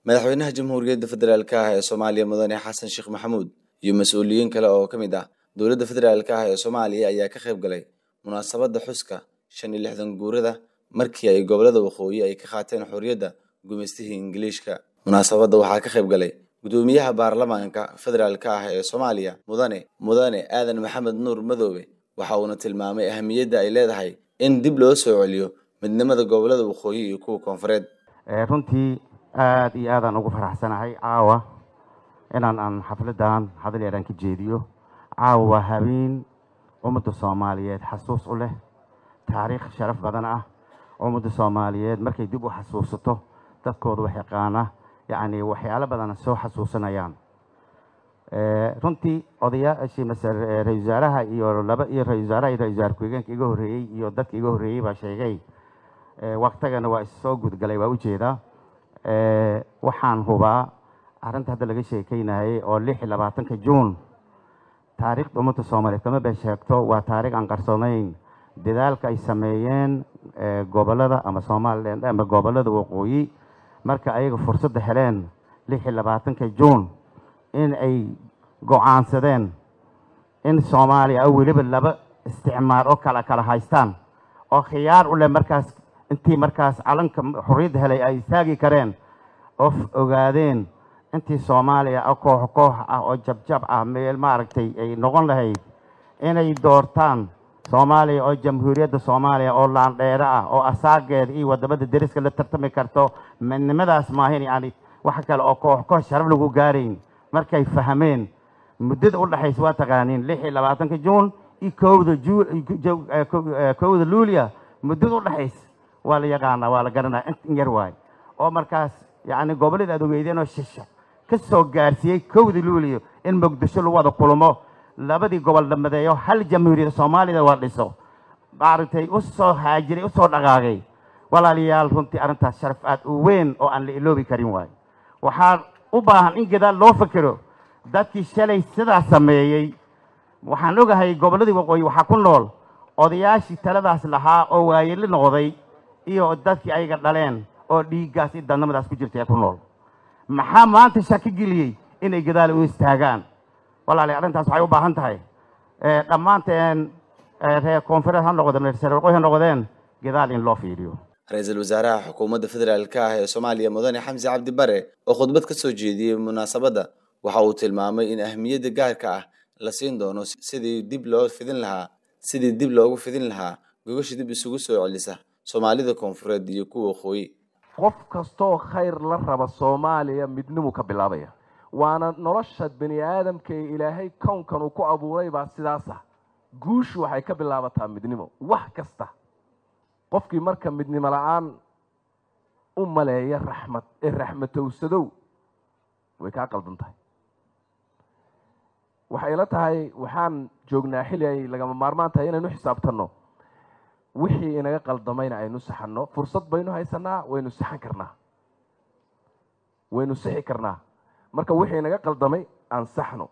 madaxweynaha jamhuuriyadda federaalk ah ee soomaaliya mudane xasan sheekh maxamuud iyo mas-uuliyiin kale oo ka mid ah dowladda federaalk ah ee soomaaliya ayaa ka qayb galay munaasabadda xuska shan iyo lixdan guurada markii ay gobolada waqooyi ay ka qaateen xorriyadda gumaystihii ingiliishka munaasabadda waxaa ka qayb galay gudoomiyaha baarlamaanka federaalk ah ee soomaaliya mudane mudane aadan maxamed nuur madoobe waxa uuna tilmaamay ahamiyadda ay leedahay in dib loo soo celiyo midnimada gobolada waqooyi iyo kuwa koonfureed runtii aada iyo aadaan ugu faraxsanahay caawa inaan aan xafladan hadal yaraan ka jeediyo caawa waa habeen ummadda soomaaliyeed xasuus u leh taariikh sharaf badan ah ummadda soomaaliyeed markay dib u xasuusato dadkooda wax yaqaana yacni waxyaalo badan soo xasuusanayaan runtii odayaashii mase ra-isul wasaaraha iyo laba iyo ra-isul wasaaraha iyo ra-isul wasaar ku-xigeenka iga horreeyey iyo dadka iga horreeyey baa sheegay waqtigana waa issoo gudgalay waa ujeedaa waxaan hubaa arrinta hadda laga sheekeynayay oo lix iyo labaatanka juun taariikhda ummadda soomaaliyeed kama been sheegto waa taariikh aan qarsoonayn dadaalka ay sameeyeen gobolada ama somaliland ama gobolada waqooyi marka ayaga fursadda heleen lix iyo labaatanka juun in ay go-aansadeen in soomaaliya oo weliba laba isticmaar oo kala kala haystaan oo khiyaar u leh markaas intii markaas calanka xorriyadda helay ay istaagi kareen oo ogaadeen intii soomaaliya oo koox koox ah oo jabjab ah meel maaragtay ay noqon lahayd inay doortaan soomaaliya oo jamhuuriyadda soomaaliya oo laandheero ah oo asaageeda iyo wadamada deriska la tartami karto midnimadaas maahin yani wax kale oo koox koox sharaf lagu gaarayn markay fahmeen muddada u dhexaysa waa taqaaniin lix iyo labaatanka juun iyo kowda kowda luulia muddada u dhexaysa waa la yaqaanaa waa la garanaya in yar waay oo markaas yacni gobollada aad ogeydeen oo shisha ka soo gaarsiiyey kowda luuliyo in muqdisho lagu wada kulmo labadii gobol dhammadeeyo hal jamhuuriyadda soomaalida waa dhiso maaragtay u soo haajiray u soo dhaqaaqay walaalayaal runtii arrintaas sharaf aad u weyn oo aan la iloobi karin waayo waxaa u baahan in gadaal loo fakero dadkii shalay sidaas sameeyey waxaan ogahay gobolladii waqooyi waxaa ku nool odayaashii taladaas lahaa oo waayeli noqday iyo dadkii ayaga dhaleen oo dhiiggaas iyo dadnimadaas ku jirta ee ku nool maxaa maanta shaki geliyey inay gadaal u istaagaan walaali arrintaas waxay u baahan tahay dhammaanteen reer koonfureed ha noqdeen reer waqooyi ha noqdeen gadaal in loo fiiriyo ra-iisul wasaaraha xukuumadda federaalk ah ee soomaaliya mudane xamsi cabdi bare oo khudbad ka soo jeediyey munaasabadda waxa uu tilmaamay in ahmiyadda gaarka ah la siin doono sidii dib loo fidin lahaa sidii dib loogu fidin lahaa gogasha dib isugu soo celisa soomaalida koonfureed iyo kuwa waqooyi qof kastoo khayr la raba soomaaliya midnimuu ka bilaabaya waana nolosha bani aadamka ee ilaahay kownkan uu ku abuuray baa sidaas ah guushu waxay ka bilaabataa midnimo wax kasta qofkii marka midnimo la-aan u maleeya raxmad ee raxmatowsadow way kaa qaldan tahay waxay la tahay waxaan joognaa xilli ay lagama maarmaan tahay inaynu xisaabtanno wixii inaga qaldamayna aynu saxanno fursad baynu haysanaa waynu saxan karnaa waynu sixi karnaa marka wixii inaga qaldamay aan saxno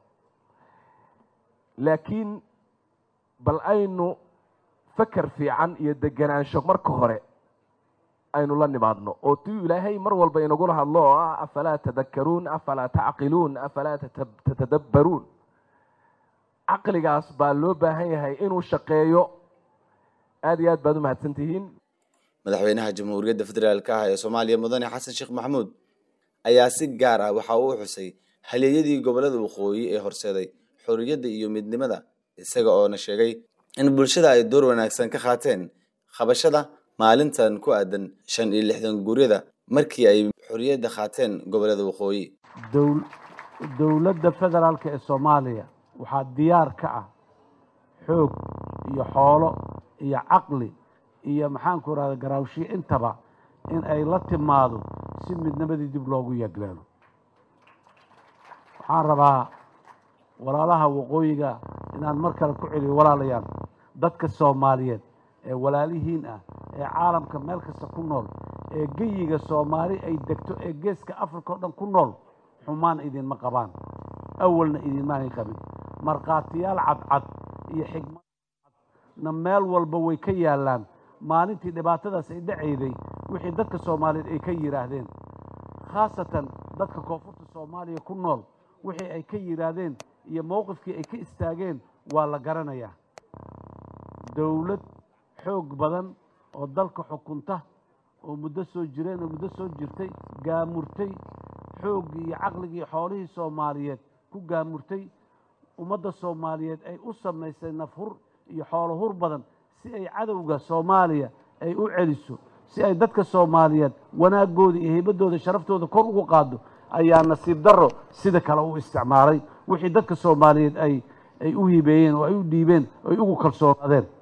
laakiin bal aynu fakar fiican iyo deganaansho marka hore aynu la nimaadno oo tuu ilaahay mar walba inagula hadlo oo ah afalaa tadakaruun afalaa tacqiluun afalaa tatadabbaruun caqligaas baa loo baahan yahay inuu shaqeeyo aada iyo aad baad u mahadsan tihiin madaxweynaha jamhuuriyadda federaalk ah ee soomaaliya mudane xasan sheekh maxamuud ayaa si gaar ah waxa uu xusay halyeeyadii gobolada waqooyi ee horseeday xorriyadda iyo midnimada isaga oona sheegay in bulshada ay door wanaagsan ka qaateen qabashada maalintan ku aadan shan iyo lixdan guuryada markii ay xorriyadda qaateen gobolada waqooyi dowladda federaalk ee soomaaliya waxaa diyaar ka ah xoog iyo xoolo iyo caqli iyo maxaanku rahda garaawshiyo intaba in ay la timaado si midnimadii dib loogu yagleelo waxaan rabaa walaalaha waqooyiga inaan mar kale ku celiyo walaalayaal dadka soomaaliyeed ee walaalihiin ah ee caalamka meel kasta ku nool ee geyiga soomaali ay degto ee geeska africa o dhan ku nool xumaan idinma qabaan awalna idinmaanay qabin markhaatiyaal cadcad iyo xigmad cadna meel walba way ka yaallaan maalintii dhibaatadaas ay dhacayday wixii dadka soomaaliyeed ay ka yidhaahdeen khaasatan dadka koonfurta soomaaliya ku nool wixii ay ka yidhaahdeen iyo mowqifkii ay ka istaageen waa la garanayaa dowlad xoog badan oo dalka xukunta oo muddo soo jireen oo muddo soo jirtay gaamurtay xooggii iyo caqligii xoolihii soomaaliyeed ku gaamurtay ummadda soomaaliyeed ay u samaysay nafhur iyo xoolo hur badan si ay cadowga soomaaliya ay u celiso si ay dadka soomaaliyeed wanaaggooda iyo heybaddooda sharaftooda kor ugu qaado ayaa nasiib darro sida kale u isticmaalay wixii dadka soomaaliyeed ay ay u hibeeyeen oo ay u dhiibeen oo ay ugu kalsoonaadeen